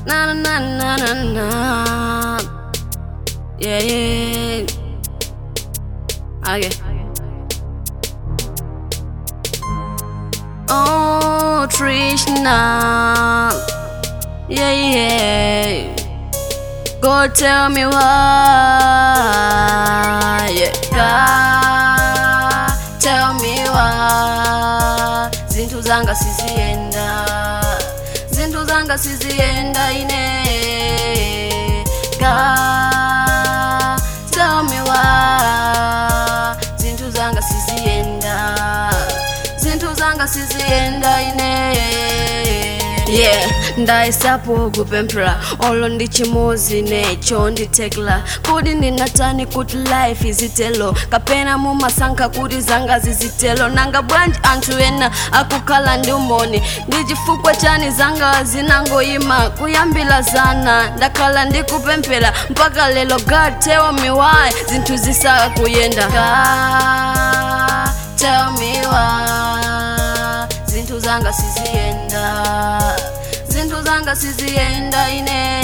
na na na na na. Yeah, yeah. Okay. Oh, Trishna. Yeah, yeah. Go tell me why. Yeah. God, tell me why. Zinthu zanga sizienda. Zinthu zanga sizienda ine. God, tell me why. Zinthu zanga sizienda. Zinthu zanga sizienda ine. yeah ndayesapo kupemphera olo ndi chimozi necho nditekla kodi ndinatani kuti life izitelo kapena mumasankha kuti zanga zizitelo nanga bwanji anthu ena akukhala ndi umoni ndi chifukwa chani zanga zinangoyima kuyambira zana ndakhala ndikupemphera mpaka lero god tell me why zinthu zisakuyenda god tell me why zinthu zanga siziyenda zinthu zanga siziyenda ine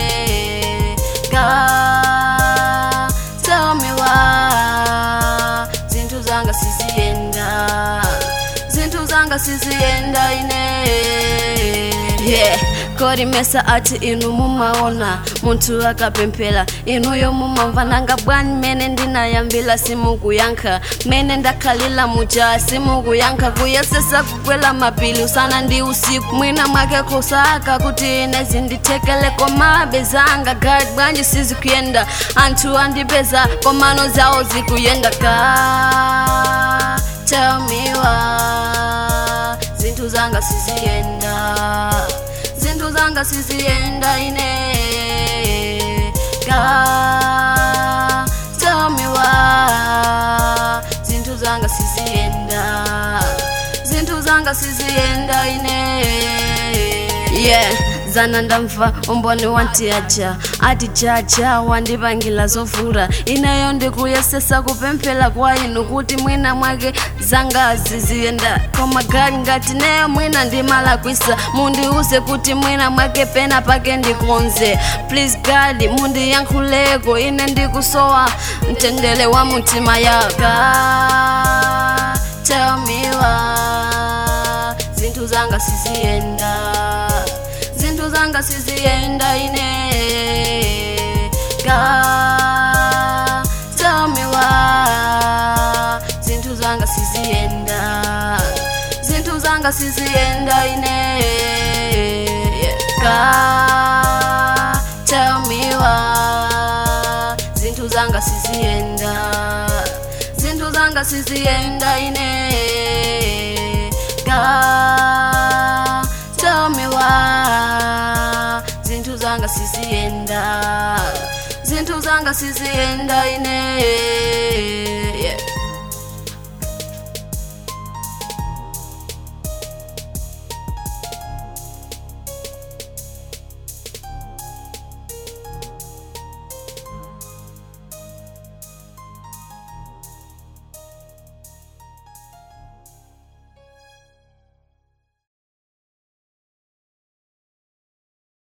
God, tell me why zinthu zanga siziyenda zinthu zanga siziyenda ine yeah kodi mesa ati inu mumaona munthu akapemphera inuyo mumamva nanga bwanji mene ndinayambira simukuyankha mene ndakhalira muja simukuyankha kuyesesa kukwela mapili usana ndi usiku mwina mwake kusaka kuti ine zindithekele komabe zanga gadi bwanji sizikuyenda anthu andipeza komano zawo zikuyenda ka tell me why zinthu zanga siziyenda zinthu zanga siziyenda ine God, tell me why zinthu zanga siziyenda zinthu zanga siziyenda ine yeah zana ndamva umboni wantiaja ati jaja wandipangila zovula ineyo ndikuyesesa kupemphera kwa inu kuti mwina mwake zanga ziziyenda koma gadi ngati neyo mwina ndimalakwisa mundiuze kuti mwina mwake pena pake ndikonze please gadi mundiyankhuleko ine ndikusowa mtendere wa mutima yaka tell me why zinthu zanga siziyenda zinthu zanga siziyenda ine God, tell me why zinthu zanga siziyenda zinthu zanga siziyenda ine God, tell me why zinthu zanga siziyenda zinthu zanga siziyenda ine God, tell me why zinthu zanga siziyenda zinthu zanga siziyenda ine